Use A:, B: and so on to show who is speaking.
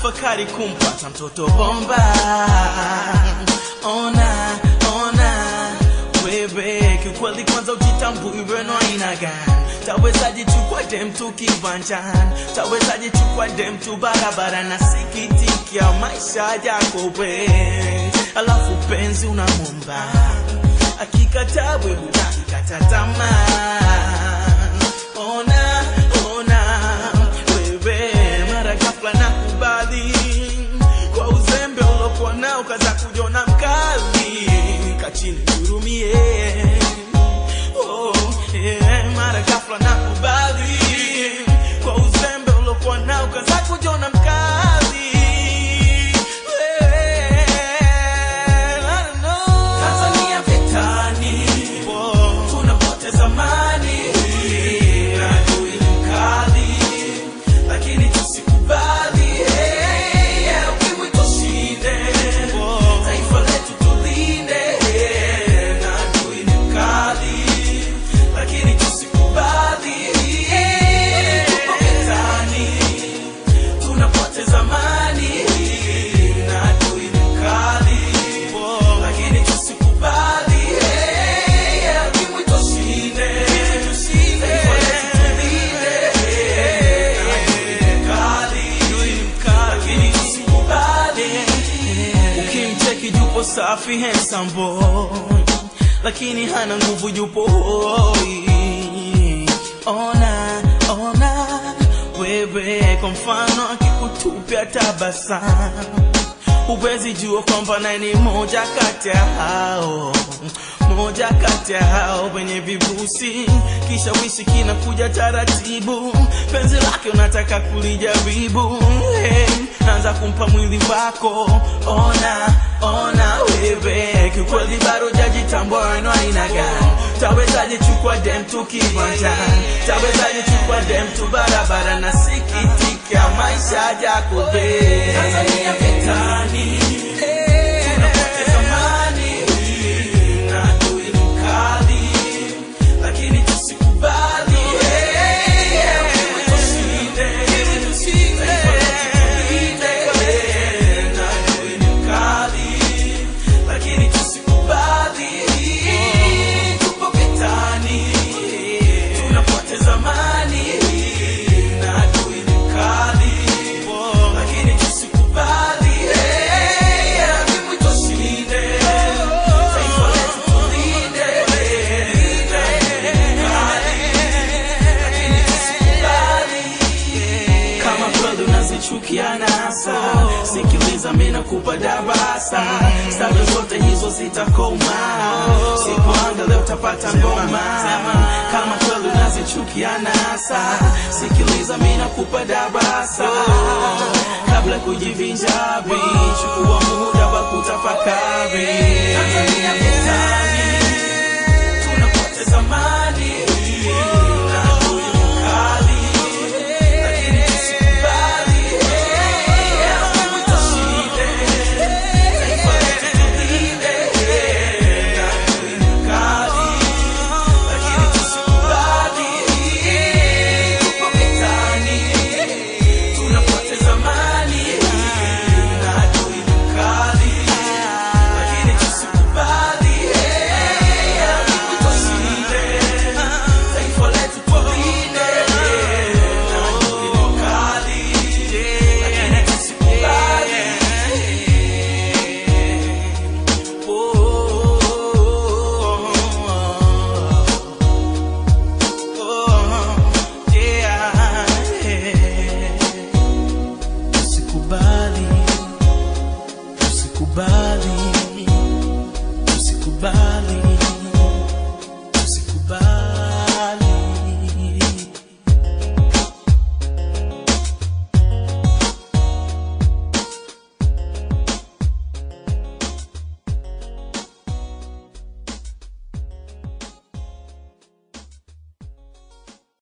A: tafakari kumpata mtoto bomba. Ona, ona wewe, kiukweli kwanza ujitambui weno aina gani? Tawezaje chukua dem tu kiwanjani? Tawezaje chukua dem tu barabara? Nasikitikia maisha yako we, alafu penzi unamwomba akikataa we unakikata tamaa. Ona, ona wewe, mara ghafla nakubali kwa uzembe ulokuwa nao, kaza kujiona mkali, kachini hurumie. Oh, yeah, mara ghafla nakubali kwa uzembe ulokuwa nao, kaza kujiona mkali. Well, I don't know. Tanzania vitani, tunapoteza amani, adui ni mkali, lakini tusikubali. Hey, yeah, ukimwi tushinde, taifa letu tulinde, na adui ni mkali, lakini tusikubali. Tupo vitani, tunapoteza amani, na adui ni mkali, lakini tusikubali. Hey, yeah, ukimwi tushinde, taifa letu tulinde, na adui ni mkali, lakini tusikubali. Ukimcheki yupo safi handsome boy, lakini hana nguvu, yupo hoi. Ona, ona wewe, kwa mfano akikutupia tabasamu huwezi jua kwamba naye ni moja kati ya hao moja kati ya hao wenye vibusi, kisha wishi kinakuja taratibu, penzi lake unataka kulijaribu. Hey, naanza kumpa mwili wako, ona ona wewe, kiukweli bado jajitambua weno aina gani? Tawezaje chukua dem tu kiwanjani? Tawezaje chukua dem tu barabara? na sikitika maisha yako we Tanzania vitani, tunapoteza amani na adui ni mkali, lakini tusikubali. Hey, yeah, ukimwi tushinde, taifa letu tulinde, na adui ni mkali, lakini tusikubali. Tupo vitani, tunapoteza amani, na adui ni mkali, lakini tusikubali. Hey, yeah, ukimwi tushinde, taifa letu tulinde, na adui ni mkali, lakini tusikubali. Kama kweli unazichukia nasa, sikiliza mimi nakupa darasa, staili zote hizo zitakoma, sipoanga leo utapata ngoma. Kama kweli unazichukia nasa, sikiliza mimi nakupa darasa, kabla kujivinjari, chukua muda wa kutafakari.